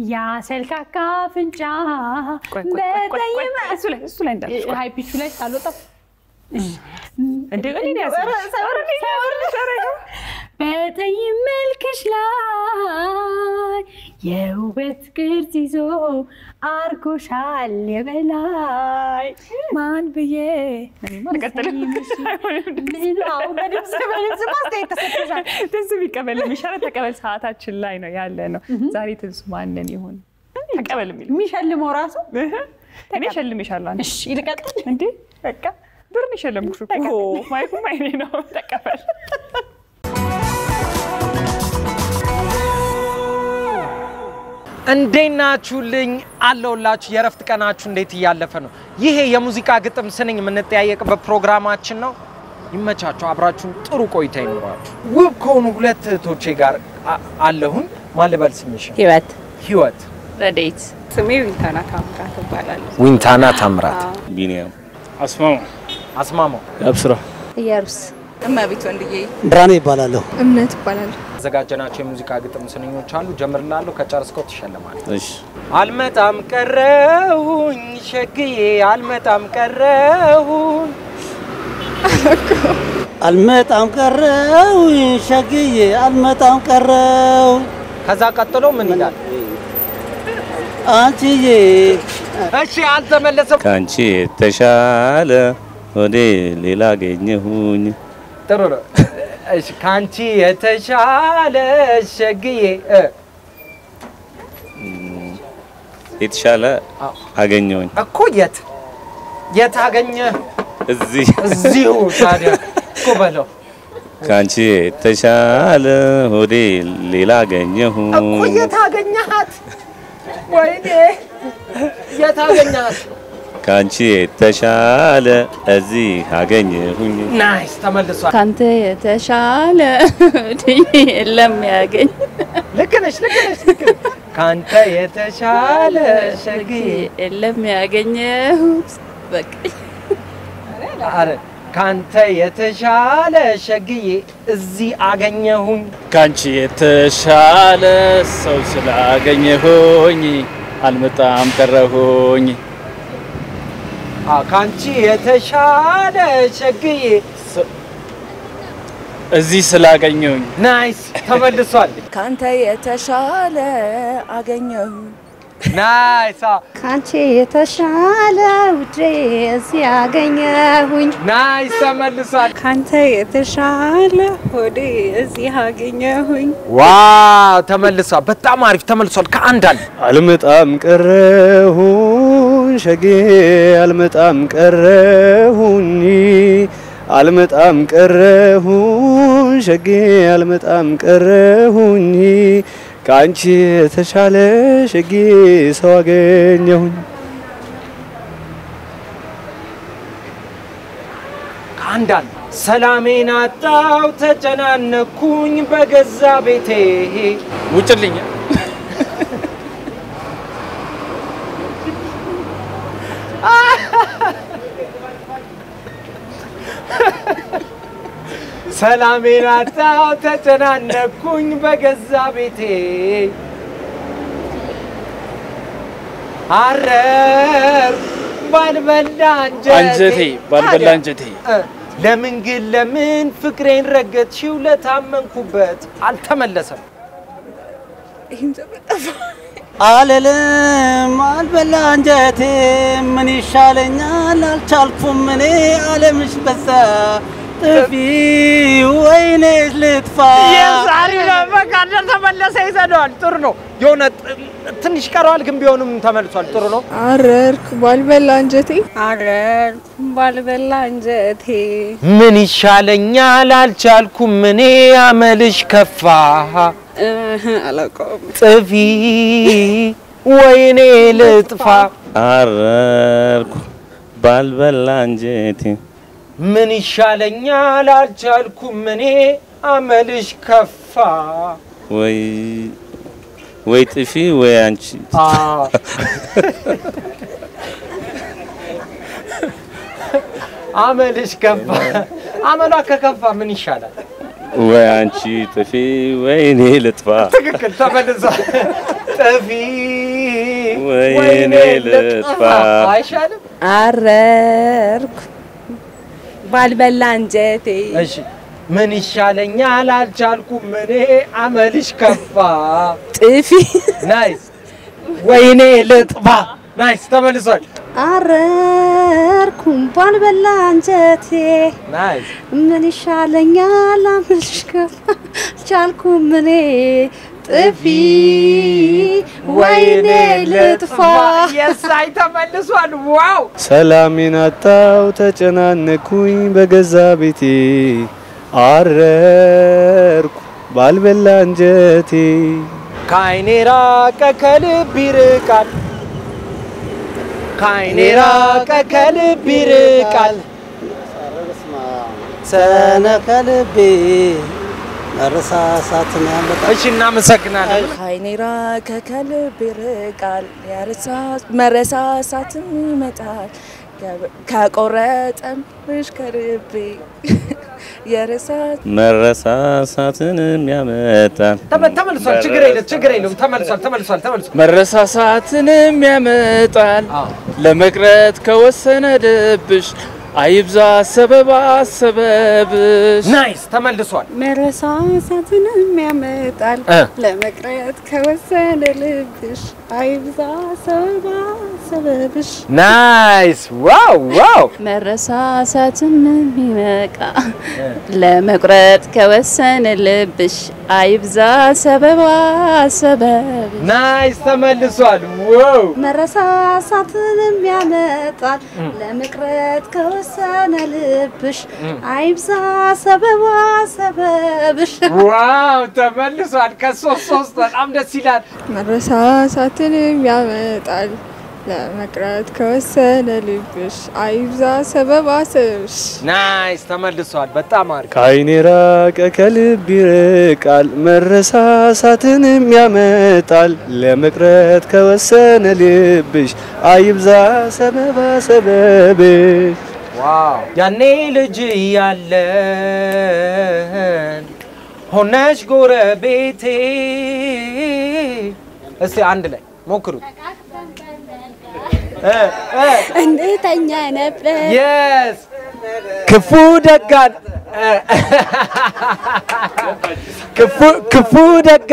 ያ ሰልካካ አፍንጫ ቆይ ቆይ ቆይ ቆይ ቆይ በጠይመ እሱ ላይ እሱ ላይ እንዳልሽ ቆይ። ሀይ ፒቹ ላይ አልወጣም። እንደ እኔ ነው ያዘኝ። ኧረ እኔ ነው ያዘኝ። ኧረ ይኸው። በጠይም መልክሽ ላይ የውበት ቅርጽ ይዞ አርጎሻል የበላይ ማን ብዬ እኔማ አልቀጥልም። አይሆንም። ምን አሁን በድምፅ በድምፅ ማስተያየት ተሰጥቶሻል። ትንሱ ቢቀበል የሚሻለው ተቀበል። ሰዓታችን ላይ ነው ያለ ነው። ዛሬ ትንሱ ማንን ይሁን ተቀበል የሚል የሚሸልመው ራሱ እኔ እሸልምሻለሁ። አንቺ እሺ ይልቀጥል። እንዴ በቃ ብር ነው የሸለምኩሽ እኮ ማይኩም አይኔ ነው። ተቀበል። እንዴት ናችሁልኝ? አለሁላችሁ። የእረፍት ቀናችሁ እንዴት እያለፈ ነው? ይሄ የሙዚቃ ግጥም ስንኝ የምንጠያየቅበት ፕሮግራማችን ነው። ይመቻችሁ። አብራችሁን ጥሩ ቆይታ ይኖራችሁ። ውብ ከሆኑ ሁለት እህቶቼ ጋር አ- አለሁኝ። ማን ልበል ስምሽ? ህይወት ህይወት ረዴት ስሜ ዊንታና ታምራት እባላለሁ። ዊንታና ታምራት ቢኒያም አስማማ አስማማው አብስራ እየሩስ እመቤት ወንድዬ ብርሃኔ ይባላለሁ። እምነት እባላለሁ። ያዘጋጀናቸው የሙዚቃ ግጥም ስንኞች አሉ። ጀምርላለሁ። ከጨረስከው ትሸልማለህ። እሺ አልመጣም ቀረሁኝ ሸግዬ አልመጣም ቀረሁኝ አልመጣም ቀረው ሸግዬ አልመጣም ቀረው ከዛ ቀጥሎ ምን ይላል? አንቺዬ እሺ አልተመለሰም። ከአንቺ የተሻለ ወደ ሌላ አገኘሁኝ ጥሩ ነው። እሺ ከአንቺ የተሻለ ሸግዬ እ የተሻለ አዎ። አገኘሁኝ እኮ የት የት አገኘ? እዚህ እዚሁ ታዲያ እኮ በለው ከአንቺ የተሻለ ወደ ሌላ እኮ አገኘሁኝ የት አገኘሃት? ወይኔ የት አገኘሃት? ከአንቺ የተሻለ እዚህ አገኘሁኝ ናይስ ተመልሷል። ካንተ የተሻለ የለም ያገኝ ልክ ነሽ፣ ልክ ነሽ፣ ልክ ነሽ። ከአንተ የተሻለ ሸግዬ የለም ያገኘሁት በቃ አረ ከአንተ የተሻለ ሸግዬ እዚህ አገኘሁኝ። ካንቺ የተሻለ ሰው ስላገኘሁኝ አልመጣም ቀረሁኝ። አ ከአንቺ የተሻለ ሸግዬ እዚህ ስላገኘሁኝ ናይስ ተመልሷል። ካንተ የተሻለ አገኘሁ ናይስ አ ካንቺ የተሻለ ውዴ እዚህ ያገኘሁኝ ናይስ ተመልሷል። ካንተ የተሻለ ሆዴ እዚህ አገኘሁኝ። ዋው ተመልሷል። በጣም አሪፍ ተመልሷል። ከአንድ አንድ አልመጣም ቀረሁኝ ሸጌ አልመጣም ቀረሁኝ አልመጣም ቀረሁኝ ሸጌ አልመጣም ቀረሁኝ ከአንቺ የተሻለ ሸጌ ሰው አገኘሁኝ ከአንድ አንድ ሰላሜን አጣው ተጨናነኩኝ በገዛ ቤቴ ውጭልኝ ሰላሜን አጣው ተጨናነኩኝ በገዛ ቤቴ አረር ባልበላ አንጀቴ አንጀቴ ባልበላ ታዲያ፣ አንጀቴ እ፣ ለምን ግን ለምን ፍቅሬን ረገጥሽው ለታመንኩበት አልተመለሰም ይህም ተበጠፋ አልልም አልበላ አንጀቴ ምን ይሻለኛል አልቻልኩም እኔ አለምሽ በዛ ጥፊ ወይኔ ልጥፋ የዛሬው በቃ ተመለሰ ይዘነዋል ጥሩ ነው የሆነ ጥ- ትንሽ ቀረዋል ግን ቢሆንም ተመልሷል ጥሩ ነው አረርኩ ባልበላ አንጀቴ አረርኩ ባልበላ አንጀቴ ምን ይሻለኛል አልቻልኩም እኔ አመልሽ ከፋ እህ፣ አላውቀውም። ጥፊ ወይኔ ልጥፋ አረርኩ ባልበላ አንጀቴ ምን ይሻለኛል አልቻልኩም እኔ አመልሽ ከፋ ወይ ወይ ጥፊ ወይ አንቺ አ አመልሽ ከፋ አመሏ ከከፋ ምን ይሻላል ወይ አንቺ ጥፊ ወይ እኔ ልጥፋ ትክክል ተመልሷል። ጥፊ ወይኔ ልጥፋ አይሻልም? አረርኩ ባልበላ አንጀቴ እሺ ምን ይሻለኛል አልቻልኩም እኔ አመልሽ ከፋ ጥፊ ናይስ ወይኔ ልጥፋ ናይስ ተመልሷል አረርኩም ባልበላ አንጀቴ ናይስ ምን ይሻለኛል አምልሽ ከፋ ቻልኩም እኔ ጥፊ ወይኔ ልጥፋ የሳይ ተመልሷል ዋው ሰላሜን አጣው ተጨናነኩኝ በገዛ ቤቴ አረርኩ ባልበላ አንጀቴ ከአይኔ ራቀ ከልብ ይርቃል ከአይኔ ራቀ ከልብ ይርቃል ሰነ ከልቤ መረሳሳትን ያመጣ እሺ እናመሰግናለን ከዓይኔ ራቀ ከልብ ይርቃል ያረሳ- መረሳሳትም ይመጣል ከ- ከቆረጠምሽ ከልቤ የረሳት መረሳሳትንም ያመጣል ተመ- ተመልሷል ችግር የለም ችግር የለም ተመልሷል ተመልሷል ተመልሷል መረሳሳትንም ያመጣል ለመቅረት ከወሰነ ልብሽ አይብዛ ሰበባ ሰበብሽ ናይስ ተመልሷል መረሳሳትንም ያመጣል እ። ለመቅረት ከወሰነ ልብሽ አይብዛ ሰበባ ሰበብሽ ናይስ ዋው ዋው መረሳሳትም የሚበቃ ለመቁረጥ ከወሰነ ልብሽ አይብዛ ሰበባ ሰበብ ናይስ ተመልሷል ዋው መረሳሳትንም ያመጣል ለመቅረት ከወሰነ ልብሽ አይብዛ ሰበባ ሰበብሽ ዋው ተመልሷል ከሶስት ሶስት በጣም ደስ ይላል መረሳሳትንም ያመጣል ለመቅረት ከወሰነ ልብሽ አይብዛ ሰበባ ሰበብሽ ናይስ ተመልሷል በጣም አሪፍ ከአይኔ ራቀ ከልብ ይርቃል መረሳሳትንም ያመጣል ለመቅረት ከወሰነ ልብሽ አይብዛ ሰበባ ሰበብሽ ዋው ያኔ ልጅ እያለን ሆነሽ ጎረቤቴ እስቲ አንድ ላይ ሞክሩት እ እ እንተኛ ነበር የስ ክፉ ደጋን ክፉ ክፉ ደግ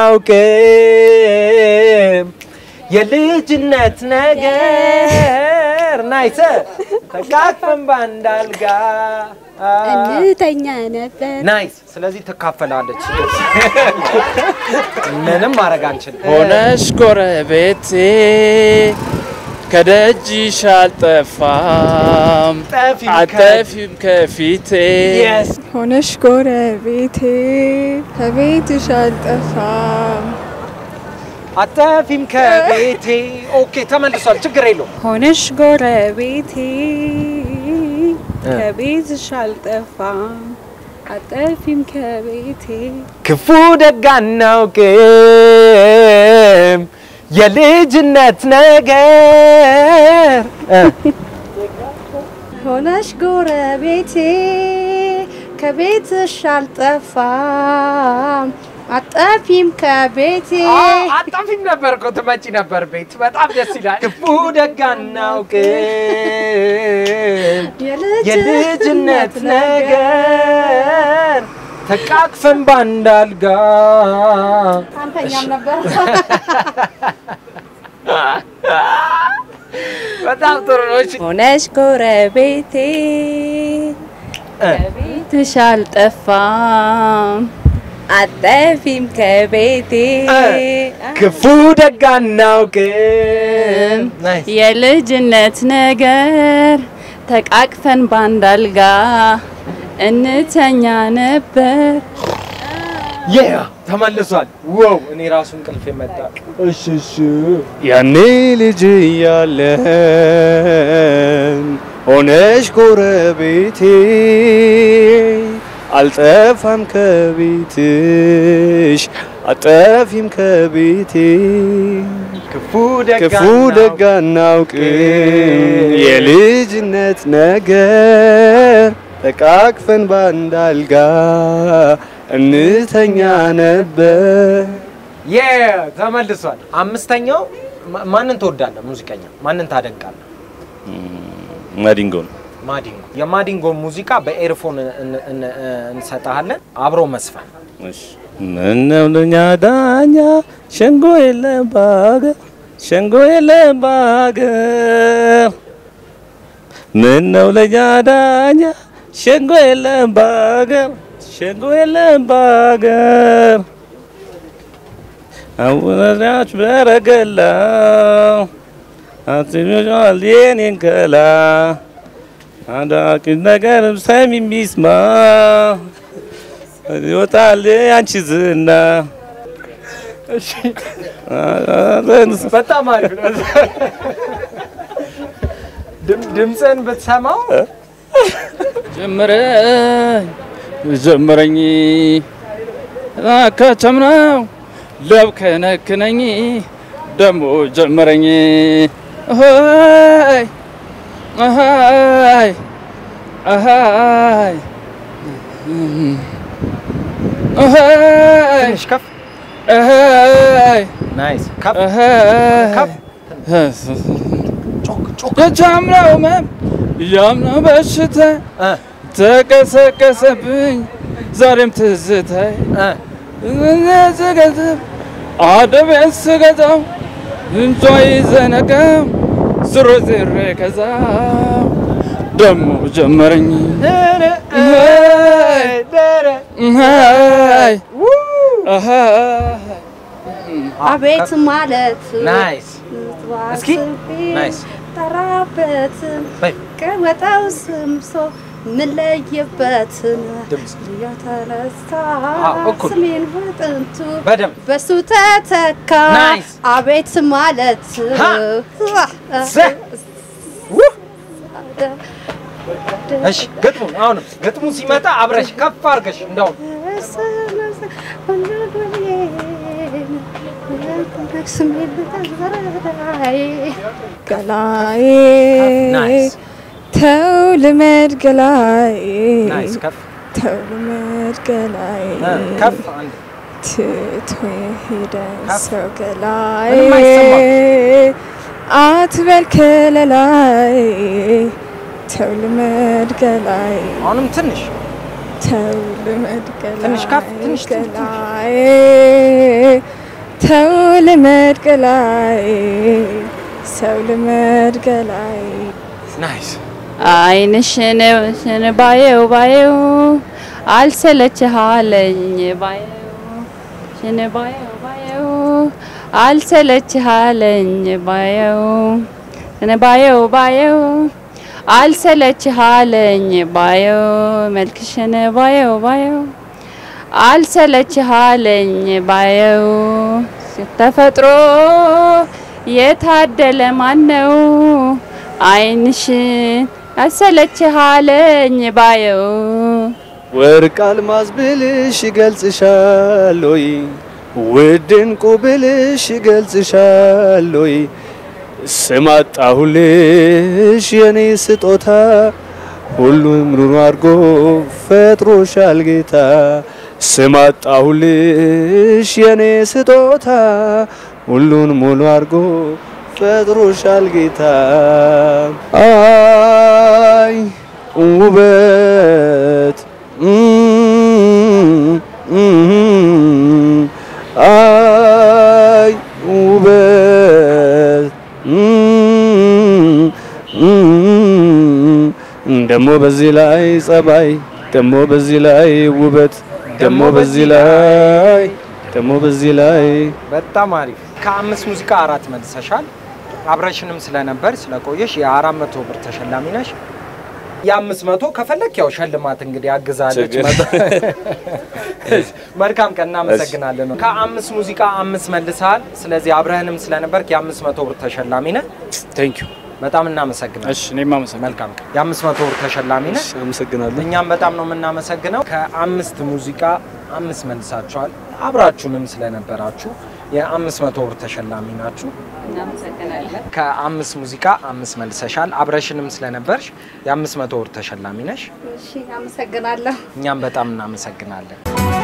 አናውቅም የልጅነት ነገር ናይሰ ተቃቅፈን ባንድ አልጋ እንተኛ ነበር ናይስ። ስለዚህ ትካፈላለች። ምንም ማድረግ አንችልም። ሆነሽ ጎረቤቴ ከደጅሽ አልጠፋም ጠፊም አጠፊም ከፊቴ Yes. ሆነሽ ጎረቤቴ ከቤትሽ አልጠፋም አጠፊም ከቤቴ ኦኬ፣ ተመልሷል። ችግር የለውም። ሆነሽ ጎረቤቴ ከቤትሽ አልጠፋም አጠፊም ከቤቴ ክፉ ደግ አናውቅም የልጅነት ነገር እ ሆነሽ ጎረቤቴ ከቤትሽ አልጠፋም አጠፊም ከቤቴ አጣፊም ነበር እኮ ትመጪ ነበር ቤት። በጣም ደስ ይላል። ክፉ ደግ አናውቅም የልጅነት ነገር ተቃቅፈን ባንድ አልጋ አንተኛም ነበር በጣም ጥሩ ነው። እሺ ሆነሽ ጎረቤቴ ከቤትሽ አልጠፋም አጠፊም ከቤቴ ክፉ ደግ አናውቅም ናይስ የልጅነት ነገር ተቃቅፈን ባንድ አልጋ እንተኛ ነበር። ያ ተመልሷል። ዋው እኔ ራሱ እንቅልፍ የመጣ እሺ እሺ ያኔ ልጅ እያለን ሆነሽ ጎረቤቴ አልጠፋም ከቤትሽ አጠፊም ከቤቴ ክፉ ደግ ክፉ ደግ አናውቅም የልጅነት ነገር ተቃቅፈን ባንድ አልጋ እንተኛ ነበር። የ ተመልሷል። አምስተኛው ማ- ማንን ትወዳለህ? ሙዚቀኛ ማንን ታደንቃለህ? ማዲንጎ ነው። ማዲንጎ። የማዲንጎ ሙዚቃ በኤርፎን እን- እን- እንሰጥሃለን። አብሮ መስፈን እሺ ምነው ለኛ ዳኛ ሸንጎ የለም በአገር ሸንጎ የለም በአገር ምነው ለኛ ዳኛ ሸንጎ የለም በአገር ሸንጎ የለም በአገር አወራች በረገላ አትሚዋል የኔን ከላ አንዳቂ ነገር ሰሚ የሚስማ ይወጣል አንቺ ዝና በጣም አሪፍ ነው። ድም- ድምፅህን ብትሰማው ጀመረኝ ጀመረኝ ከተምነው ለብከነክነኝ ደሞ ጀመረኝ ሆይ አሃይ አሃይ አሃይ ትንሽ ከፍ አሃይ ናይስ ከፍ ከፍ የቻምናው ህመም ያምናው በሽታ ተቀሰቀሰብኝ ዛሬም ትዝታይ ስገጥም አደቤን ስገዛው እንጇ ይዘነጋው ዝሮ ዝሬ ከዛው ደሞ ጀመረኝ አቤት ማለት ናይስ እስኪ ናይስ ጠራበትን በይ ቀወጠው ስምሶ ምለይበትን ድምፅ የተነሳ አዎ፣ እኩል። ስሜን በጥንቱ በደንብ በሱ ተተካ ናይስ። አቤት ማለት ሀ! ዘ! ውህ! እሺ ግጥሙን አሁንም ግጥሙ ሲመጣ አብረሽ ከፍ አድርገሽ እንደውም ገላዬ ናይስ ተው ልመድ ገላዬ ናይስ ከፍ ተው ልመድ ገላዬ እ፣ ከፍ አንድ ትቶ የሄደ ከፍ። ሰው ገላዬ ምንም አይሰማም። አትበል ከለላይ ተው ልመድ ገላዬ አሁንም ትንሽ ተው ልመድ ገላዬ ትንሽ ከፍ፣ ትንሽ፣ ትንሽ፣ ትንሽ። ገላዬ ተው ልመድ ገላዬ ሰው ልመድ ገላዬ ናይስ አይንሽን ሽን ባየው ባየው አልሰለችሃለኝ ባየው ሽን ባየው ባየው አልሰለችሃለኝ ባየው ሽን ባየው ባየው አልሰለችሃለኝ ባየው መልክሽን ባየው ባየው አልሰለችሃለኝ ባየው ተፈጥሮ የታደለ ማን ነው አይንሽን አሰለችሃለኝ ባየው ወርቅ አልማዝ ብልሽ ይገልጽሻል ወይ ውድ ዕንቁ ብልሽ ይገልጽሻል ወይ ስም አጣሁልሽ የኔ ስጦታ ሁሉም ሩሩ አድርጎ ፈጥሮሻል ጌታ ስም አጣሁልሽ የኔ ስጦታ ሁሉን ሙሉ አድርጎ ፈጥሮሻል ጌታ አይ ውበት አይ ውበት ደሞ በዚህ ላይ ጸባይ ደሞ በዚህ ላይ ውበት ደሞ በዚህ ላይ ደሞ በዚህ ላይ በጣም አሪፍ። ከአምስት ሙዚቃ አራት መልሰሻል። አብረሽንም ስለነበር ስለቆየሽ የአራት መቶ ብር ተሸላሚ ነሽ። የአምስት መቶ ከፈለክ ያው ሸልማት እንግዲህ አግዛለች። ችግር መልካም ቀን፣ እናመሰግናለን። ከአምስት ሙዚቃ አምስት መልሰሃል። ስለዚህ አብረህንም ስለነበርክ የአምስት መቶ ብር ተሸላሚ ነህ። ቴንክ ዩ በጣም እናመሰግናለን። እሺ እኔም አመሰግናለሁ። መልካም ቀን። የአምስት መቶ ብር ተሸላሚ ነህ። አመሰግናለሁ። እኛም በጣም ነው የምናመሰግነው። ከአምስት ሙዚቃ አምስት መልሳችኋል። አብራችሁንም ስለነበራችሁ የአምስት መቶ ብር ተሸላሚ ናችሁ። እናመሰግናለን። ከአምስት ሙዚቃ አምስት መልሰሻል። አብረሽንም ስለነበርሽ የአምስት መቶ ብር ተሸላሚ ነሽ። እሺ አመሰግናለሁ። እኛም በጣም እናመሰግናለን።